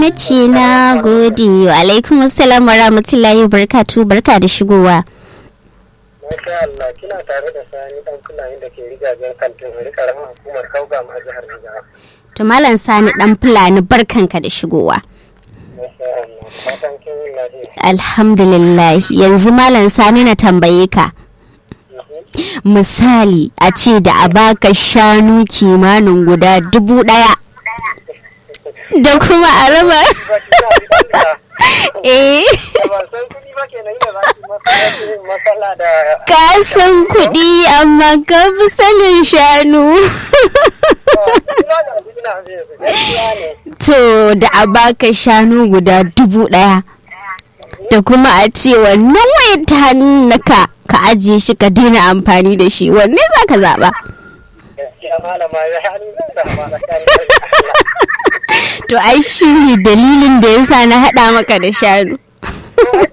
na ce na gode wa alaikum assalam wa rahmatullahi barkatu barka da shigowa Masha Allah kina tare da sani dan fulani da ke rigajen kantin wani karamin hukumar kauga ma jihar Jigawa. to malam sani dan fulani barkanka da shigowa Masha Allah fatan kin yi lafiya. alhamdulillah yanzu malam sani na tambaye ka misali a ce da a baka shanu kimanin guda dubu daya da kuma a raba Ba ki da abin da eh da ban san kuɗi ba kenan ina za ki masa matsala da ka san kuɗi amma ka fi sanin shanu ina da abin da zai yi gaskiya ne. to da a baka shanu guda dubu daya da kuma a ce wannan wayar ta hannunka ka ajiye shi ka daina amfani da shi wanne za ka zaɓa Gaskiya malama ya hannu zan zama tsakanin da Allah. to ai shi ne dalilin da yasa na haɗa maka da shanu